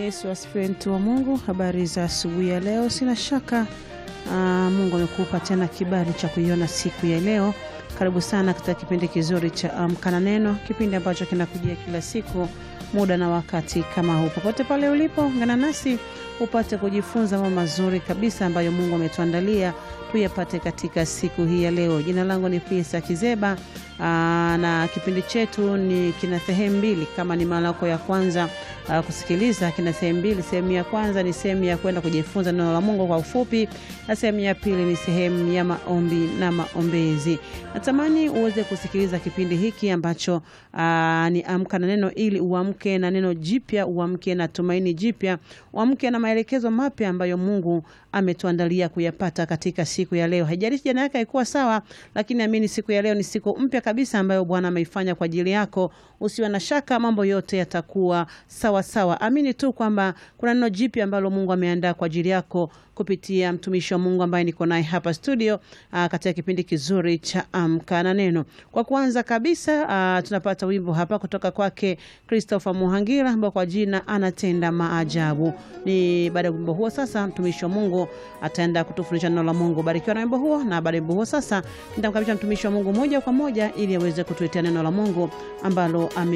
Yesu asifiwe, mtu wa Mungu. Habari za asubuhi ya leo. Sina shaka aa, Mungu amekupa tena kibali cha kuiona siku ya leo. Karibu sana katika kipindi kizuri cha Amka na Neno, kipindi ambacho kinakujia kila siku muda na wakati kama huu. Popote pale ulipo, ungana nasi upate kujifunza mambo mazuri kabisa ambayo Mungu ametuandalia tuyapate katika siku hii ya leo. Jina langu ni Pisa Kizeba. Aa, na kipindi chetu ni kina sehemu mbili. Kama ni mara yako ya kwanza aa, kusikiliza, kina sehemu mbili. Sehemu ya kwanza ni sehemu ya kwenda kujifunza neno la Mungu kwa ufupi, na sehemu ya pili ni sehemu ya maombi na maombezi. Natamani uweze kusikiliza kipindi hiki ambacho aa, ni Amka na Neno, ili uamke na neno jipya, uamke na tumaini jipya, uamke na maelekezo mapya ambayo Mungu ametuandalia kuyapata katika siku ya leo. Haijalishi jana yake haikuwa sawa, lakini amini siku ya leo ni siku mpya kabisa ambayo Bwana ameifanya kwa ajili yako. Usiwe na shaka, mambo yote yatakuwa sawa sawa. Amini tu kwamba kuna neno jipya ambalo Mungu ameandaa kwa ajili yako kupitia mtumishi wa Mungu ambaye niko naye hapa studio aa, katika kipindi kizuri cha Amka na Neno. Kwa kwanza kabisa aa, tunapata wimbo hapa kutoka kwake Christopher Muhangira ambao kwa jina anatenda maajabu. Ni baada ya wimbo huo sasa mtumishi wa Mungu ataenda kutufundisha neno la Mungu. Barikiwa na wimbo huo, na baada ya wimbo huo sasa nitamkabidhi mtumishi wa Mungu moja kwa moja ili aweze kutuletea neno la Mungu ambalo ame